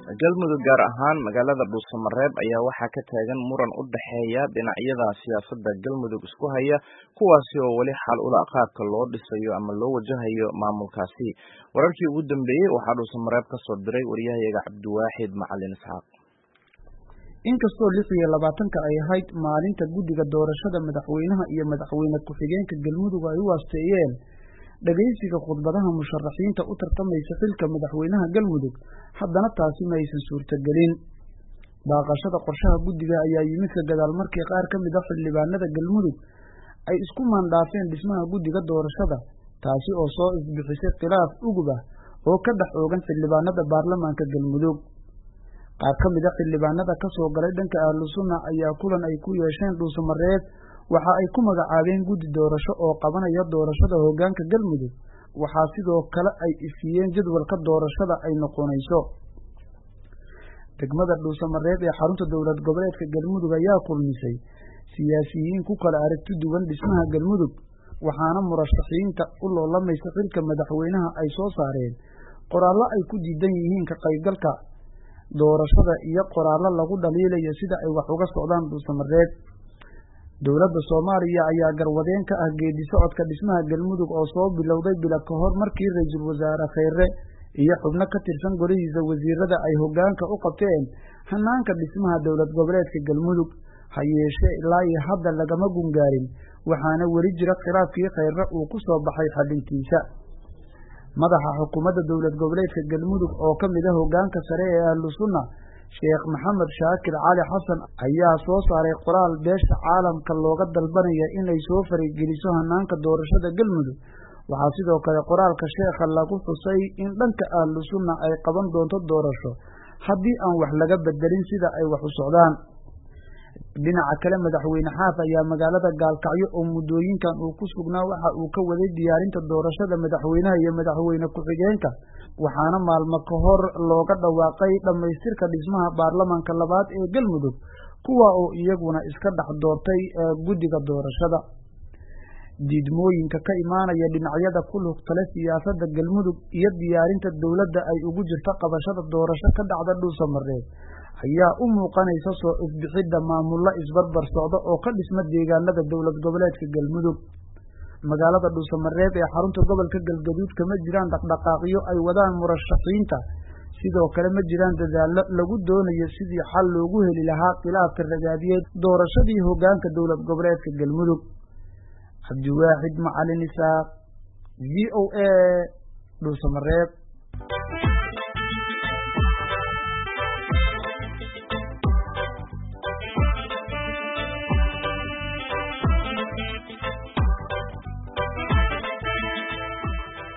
galmudug gaar ahaan magaalada dhuusamareeb ayaa waxaa ka taagan muran u dhexeeya dhinacyada siyaasadda galmudug isku haya kuwaasi oo weli xal ula qaabka loo dhisayo ama loo wajahayo maamulkaasi wararkii ugu dambeeyey waxaa dhuusamareeb ka soo diray waryahayaga cabdiwaaxid macalin isxaaq inkastoo lix iyo labaatanka ay ahayd maalinta guddiga doorashada madaxweynaha iyo madaxweyne ku-xigeenka galmudug ay u waasteeyeen dhegaysiga khudbadaha musharaxiinta u tartamaysa xilka madaxweynaha galmudug haddana taasi ma aysan suurtagelin baaqashada qorshaha guddiga ayaa yimid ka gadaal markii qaar ka mid a xildhibaanada galmudug ay isku maandhaafeen dhismaha guddiga doorashada taasi oo soo ifbixisay khilaaf ugub ah oo ka dhex oogan xildhibaanada baarlamaanka galmudug qaar ka mid a xildhibaanada ka soo galay dhanka ahlu sunna ayaa kulan ay ku yeesheen dhuusamareeb waxa ay ku magacaabeen guddi doorasho oo qabanaya doorashada hoggaanka galmudug waxaa sidoo kale ay ifiyeen jadwalka doorashada ay noqonayso degmada dhuusamareeb ee xarunta dowlad goboleedka galmudug ayaa kulmisay siyaasiyiin ku kala aragti duwan dhismaha galmudug waxaana murashaxiinta u loolamaysa xilka madaxweynaha ay soo saareen qoraallo ay ku diidan yihiin ka qaybgalka doorashada iyo qoraallo lagu dhaliilayo sida ay wax uga socdaan dhuusamareeb dowladda soomaaliya ayaa garwadeen ka ah geedi socodka dhismaha galmudug oo soo bilowday bila ka hor markii ra-iisul wasaare kheyre iyo xubno ka tirsan golihiisa wasiirada ay hoggaanka u qabteen hanaanka dhismaha dowlad goboleedka galmudug ha yeeshee ilaa iyo hadda lagama gungaarin waxaana weli jira khilaafkii kheyre uu ku soo baxay xalintiisa madaxa xukuumadda dowlad goboleedka galmudug oo ka mid a hoggaanka sare ee ahlu sunna sheekh maxamed shaakir cali xasan ayaa soo saaray qoraal beesha caalamka looga dalbanaya inay soo farigeliso hanaanka doorashada galmudug waxaa sidoo kale qoraalka sheekha lagu xusay in dhanka ahlu sunna ay qaban doonto doorasho haddii aan wax laga bedelin sida ay wax u socdaan dhinaca kale madaxweyne xaaf ayaa magaalada gaalkacyo oo muddooyinkan uu ku sugnaa waxa uu ka waday diyaarinta doorashada madaxweynaha iyo madaxweyne ku-xigeenka waxaana maalmo ka hor looga dhawaaqay dhammaystirka dhismaha baarlamaanka labaad ee galmudug kuwa oo iyaguna iska dhex doortay guddiga doorashada diidmooyinka ka imaanaya dhinacyada ku lugtale siyaasadda galmudug iyo diyaarinta dowladda ay ugu jirto qabashada doorasho ka dhacda dhuusamareeb ayaa u muuqanaysa soo ifbixidda maamullo isbarbar socda oo ka dhisma deegaanada dowlad goboleedka galmudug magaalada dhuusamareeb ee xarunta gobolka galgaduud kama jiraan dhaqdhaqaaqyo ay wadaan murashaxiinta sidoo kale ma jiraan dadaallo lagu doonayo sidii xal loogu heli lahaa khilaafka ragaadiyeed doorashadii hoggaanka dowlad goboleedka galmudug cabdiwaaxid macalin isaaq v o a dhuusamareeb